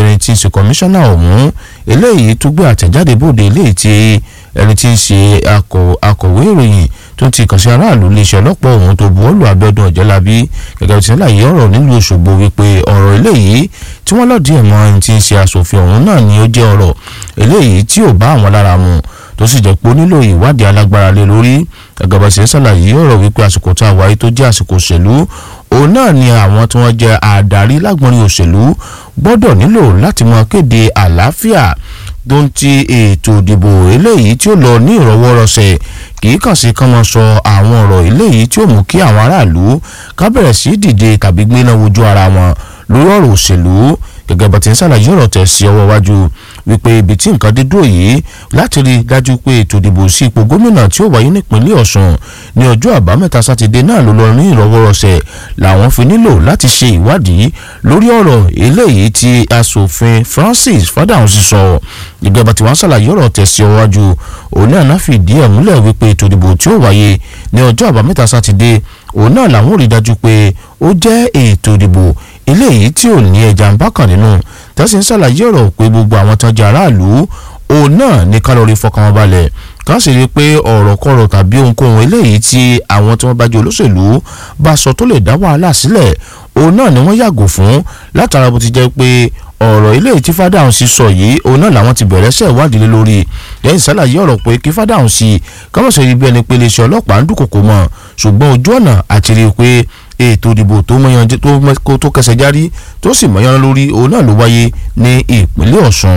ẹni tí ń ṣe kọmíṣánná ọ̀hún eléyìí tó gbé àtẹ̀jáde bòde eléyìí tí ẹni tí ń ṣe akọ̀wé ìròyìn tó ti kàn sí aráàlú iléeṣẹ́ ọlọ́pàá ọ̀hún tó buwọ́lù abẹ́dùn ọ̀jẹ́lábí gẹ́gẹ́ bí sẹ́láyé ọ̀rọ̀ nílùú Òṣogbo wípé ọ̀rọ̀ eléyìí tí wọ́n lọ́ọ̀dì ẹ̀mọ́ ẹni tí ń ṣe aṣòfin ọ̀hún náà ni ó jẹ́ ọ̀rọ̀ eléyìí tí ò bá àwọn lára mu tó sì jẹ́ pé ó nílò ìwádìí alágbára lé lórí gẹ́gẹ́ bá ṣe ń ṣàlàyé ọ̀rọ̀ wípé àsìkò tá a wáyé tó jẹ́ àsìkò òṣèlú òun náà ni àwọn tí wọ́n jẹ́ àdarí lágbọ́nrin òṣèlú gbọ́dọ̀ nílò láti máa kéde àlàáfíà tó ń ti ètò ìdìbò eléyìí tí ó lọ ní ìrọwọ́rọsẹ̀ kì í kàn sí kán máa sọ àwọn ọ̀rọ̀ eléyìí tí ó mú kí àwọn aráàlú ká bẹ̀rẹ̀ sí dìde tàbí gbéná wojú ara wọn lórí ọ̀rọ̀ òṣèlú gẹ́gẹ́ bá ti ń ṣàlàyé ọ̀rọ̀ tẹ̀ sí ọwọ́ wájú wípé ibi tí nǹkan dé dúró yìí láti rí i dájú pé ètò ìdìbò sí ipò gómìnà tí ó wáyé nípínlẹ̀ Ọ̀ṣun ní ọjọ́ àbámẹ́ta sátidé náà ló lọ ní ìrọwọ́rọsẹ̀ làwọn fi nílò láti ṣe ìwádìí lórí ọ̀rọ̀ eléyìí tí asòfin Francis Fádáhùnsí sọ gẹ́gẹ́ bá ti wá ṣàlàyé ọ̀rọ̀ tẹ̀ sí ọwọ́ wájú òun náà náà fìdí ẹ̀ múlẹ̀ wípé ètò ìdìbò tí ó wáyé ní ọjọ́ àbámẹ́ta sátidé òun náà làwọn ò rí dájú pé ó jẹ́ ètò ìdìbò eléyìí tí ò ní ẹja ń bá kàn nínú tẹ́sí ń ṣàlàyé ọ̀rọ̀ pé gbogbo àwọn tó jẹ́ aráàlú òun náà ní kálọ̀rì fọkàn wọn balẹ̀ kàn sì rí i pé ọ̀rọ̀ kọ̀rọ̀ tàbí ohunkóhun eléyìí tí àwọn tí wọ́n bá jẹ́ olóṣèlú bá sọ tó lè dá wàhálà sílẹ̀ òun náà ni wọ́n yàgò fún látara bó ti jẹ́ pé ọ̀rọ̀ eléyìí tí Fádáhùnsí sọ yìí òun náà làwọn ti bẹ̀rẹ̀ ṣẹ̀ ìwádìí lé lórí lẹ́yìn ṣàlàyé ọ̀rọ̀ pé kí Fádáhùnsí kọ́mọ̀sọ̀ ibi ẹni pé iléeṣẹ́ ọlọ́pàá ń dúnkòkò mọ́ ṣùgbọ́n ojú ọ̀nà àti rí i pé ètò ìdìbò tó mọyán tó kẹsẹ̀ járí tó sì mọyán lórí òun náà ló wáyé ní ìpínlẹ̀ Ọ̀ṣun.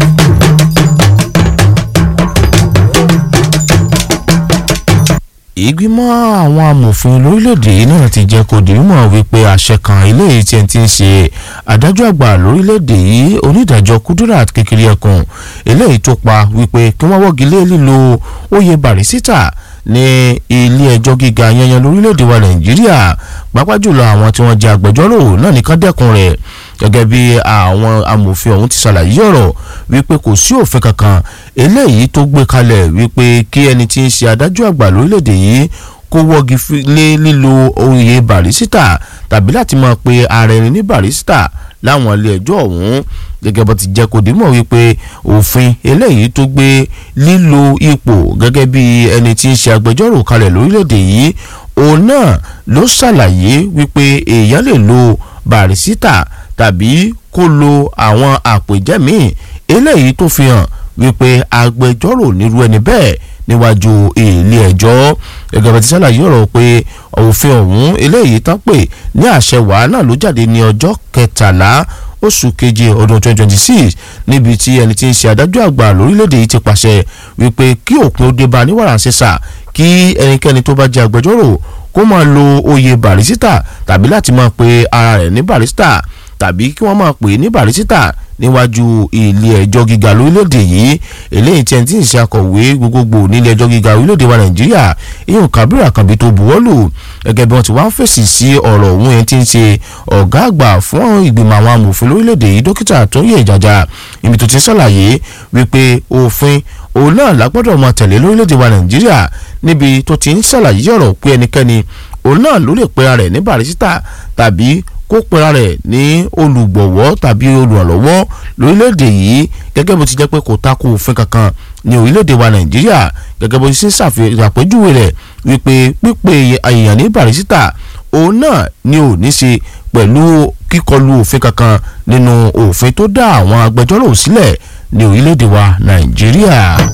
ìgbìmọ̀ àwọn amòfin lórílẹ̀‐èdè náà ti jẹ́ kó di mímọ̀ wípé àṣẹ kan eléyìí tí ẹ ti ń ṣe adájọ́ àgbà lórílẹ̀‐èdè yìí onídàájọ́ Kudirat kékeré ẹkùn eléyìí tó pa wípé kí wọ́n wọ́gi lé lílo oyè barisita ní ilé ẹjọ́ gíga yanyan lórílẹ̀‐èdè wa Nàìjíríà pàápàá jùlọ àwọn tí wọ́n jẹ́ agbẹjọ́rò náà nìkan dẹ́kun rẹ̀ gẹ́gẹ́ bí àwọn amòfin ọ̀hún ti ṣàlàyé ọ̀rọ̀ wípé kò sí òfin kankan eléyìí tó gbé kalẹ̀ wípé kí ẹni tí ń ṣe adájọ́ àgbà lórílẹ̀‐èdè yìí kó wọ́gi lé lílo oyè barisita tàbí láti máa pe ara ẹni ní barisita láwọn ilé ẹjọ́ ọ̀hún gẹ́gẹ́ bó ti jẹ́ kó dìímọ̀ wípé òfin eléyìí tó gbé lílo ipò gẹ́gẹ́ bí ẹni tí ń ṣe agbẹjọ́rò kalẹ̀ lórílẹ̀‐èdè yìí òun náà ló ṣàlàyé wípé èèyàn lè lo barisita tàbí kó lo àwọn àpèjẹ́ míì eléyìí tó fi hàn wípé agbẹjọ́rò nírú ẹni bẹ́ẹ̀ níwájú ilé ẹjọ́ gẹ́gẹ́ bá ti ṣàlàyé ọ̀rọ̀ pé òfin ọ̀hún eléyìí tán pè ní àṣẹ wàhálà ló jáde ní ọjọ́ kẹtàlá oṣù keje ọdún 2026 níbi tí ẹni tí ń ṣe adájọ́ àgbà lórílẹ̀‐èdè yìí ti pàṣẹ wípé kí òpin ó dé bá ní wàràǹṣeṣà kí ẹnikẹ́ni tó bá jẹ́ agbẹjọ́rò kó máa lo oyè barisita tàbí láti máa pe ara rẹ̀ ní barista tàbí kí wọ́n máa pè é ní barisita níwájú ilé ẹjọ́ gíga lórílẹ̀‐èdè yìí eléyìí tí ẹni tí ń ṣe akọ̀wé gbogbogbò nílé ẹjọ́ gíga orílẹ̀‐èdè wa nàìjíríà ìyẹn Kabiru Àkànbí tó buwọ́lù gẹ́gẹ́ bí wọ́n ti wá ń fèsì sí ọ̀rọ̀ òun yẹn tí ń ṣe ọ̀gá àgbà fún ìgbìmọ̀ àwọn amòfin lórílẹ̀‐èdè yìí dókítà Tóyè Ìjàjà ibi tó ti ṣàlàyé wípé òfin òun náà lágbọ́dọ̀ máa tẹ̀lé lórílẹ̀‐èdè wa nàìjíríà níbi tó ti ń ṣàlàyé ọ̀rọ̀ pé ẹnikẹ́ni òun náà ló lè pera rẹ̀ ní barisita tàbí kó pera rẹ̀ ní olùgbọ̀wọ́ tàbí olùrànlọ́wọ́ lórílẹ̀‐èdè yìí gẹ́gẹ́ bó ti jẹ́ pé kò tako òfin kankan ní orílẹ̀‐èdè wa nàìjíríà gẹ́gẹ́ bó ti ṣe ṣàpèjúwe rẹ̀ wípé pípé èèyàn ní barisita òun náà ni ò ní ṣe pẹ̀lú kíkọlù òfin kankan nínú òfin tó dá àwọn agbẹjọ́rò sílẹ̀ ní orílẹ̀‐èdè wa nàìjíríà.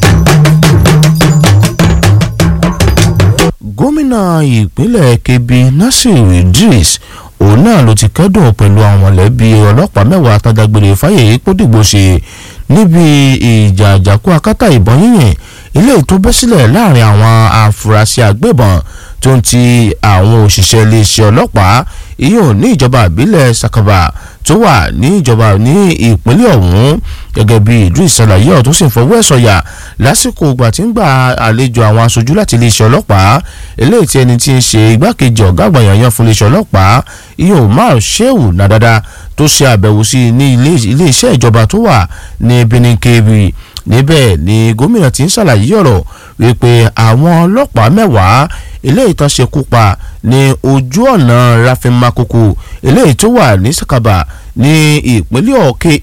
gómìnà ìpínlẹ̀ kebbi nasir idris òun náà ló ti kẹ́dùn pẹ̀lú àwọn mọ̀lẹ́bí ọlọ́pàá mẹ́wàá tádágbére fáyé pódìgbò ṣe níbi ìjà àjàkú akátá ìbọn yíyìn ilé tó bẹ́ sílẹ̀ láàrin àwọn afurasí agbébọn tó ń ti àwọn òṣìṣẹ́ iléeṣẹ́ ọlọ́pàá ìyóò ní ìjọba ìbílẹ̀ sakaba tó wà ní ìjọba ní ìpínlẹ̀ ọ̀hún gẹ́gẹ́ bí Idris ṣàlàyé ọ̀ tó sì ń fọwọ́ ẹ̀ sọ̀yà lásìkò ìgbà tí ń gba àlejò àwọn aṣojú láti iléeṣẹ́ ọlọ́pàá eléyìí tí ẹni tí ń ṣe igbákejì ọ̀gá àgbà yanyan fún iléeṣẹ́ ọlọ́pàá ìyóò Umar Shehu Nadada tó ṣe àbẹ̀wò sí ní iléeṣẹ́ ìjọba tó wà ní Benin Kebbi níbẹ̀ ni gómìnà ti ń ṣàlàyé ọ̀rọ̀ wípé àwọn ọlọ́pàá mẹ́wàá eléyìí tán ṣekú pa ní ojú ọ̀nà Rafin Makoko eléyìí tó wà ní Sakaba ní ìpínlẹ̀ ọ̀kẹ́